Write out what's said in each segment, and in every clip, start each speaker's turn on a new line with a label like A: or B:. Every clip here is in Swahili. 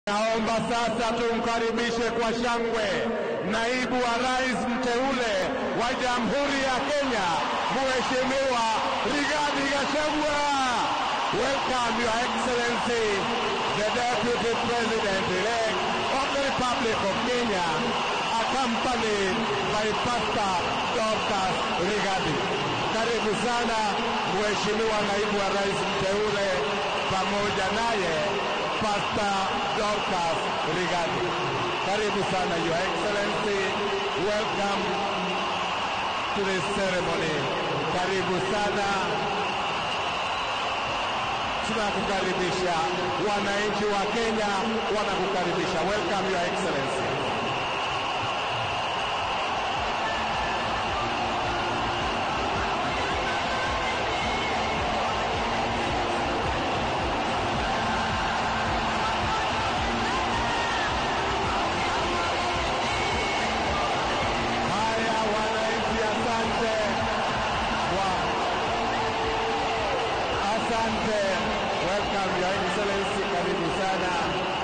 A: Naomba sasa tumkaribishe kwa shangwe naibu wa rais mteule wa Jamhuri ya Kenya, Mheshimiwa Rigathi Gachagua. Welcome Your Excellency, the Deputy President-elect of the Republic of Kenya, accompanied by Pastor Dorcas Rigathi. Karibu sana Mheshimiwa naibu wa rais mteule pamoja naye Pastor Dorcas Rigathi. Karibu sana Your Excellency. Welcome to this ceremony. Karibu sana. Tunakukaribisha. Wananchi wa Kenya wanakukaribisha. Welcome Your Excellency. Haya, wananchi, asante kwa asante. Welcome Your Excellency, karibu sana.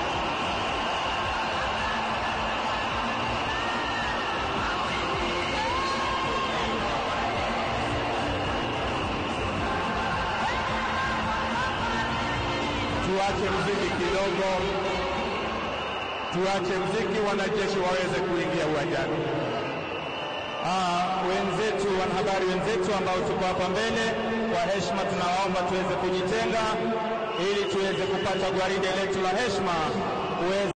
A: Tuache mziki kidogo, tuache mziki, wanajeshi waweze kuingia uwanjani.
B: Ah, wenzetu wanahabari wenzetu ambao tuko hapa mbele, kwa heshima tunawaomba tuweze kujitenga ili tuweze kupata gwaride letu la heshima kuweza